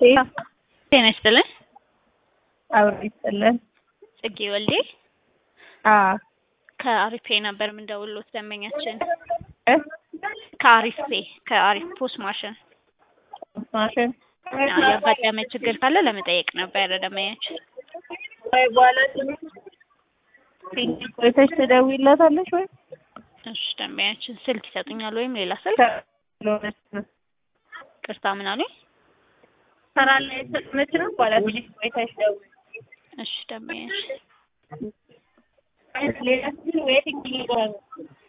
ጤና ይስጥልን። አብሮ ይስጥልን። ጽጌ ወልዴ አዎ ከአሪፍ ፔ ነበር የምንደውልሎት ደንበኛችን እ ከአሪፍ ፔ ከአሪፍ ፖስ ማሽን ማሽን አዎ፣ ያጋጠመ ችግር ካለ ለመጠየቅ ነበር ደንበኛችን። ወይ በኋላ ትንሽ ቆይተሽ ትደውይላታለሽ ወይ እሺ ደንበኛችን ስልክ ይሰጡኛል ወይም ሌላ ስልክ? ስለሆነች ነው። ቅርታ ምን አሉኝ? ስራ ላይ ስለሆነች ነው። በኋላ ትንሽ ቆይተሽ ደውይ። እሺ ደንበኛችን ሌላ ስልክ ወይ ትንሽ ይገባል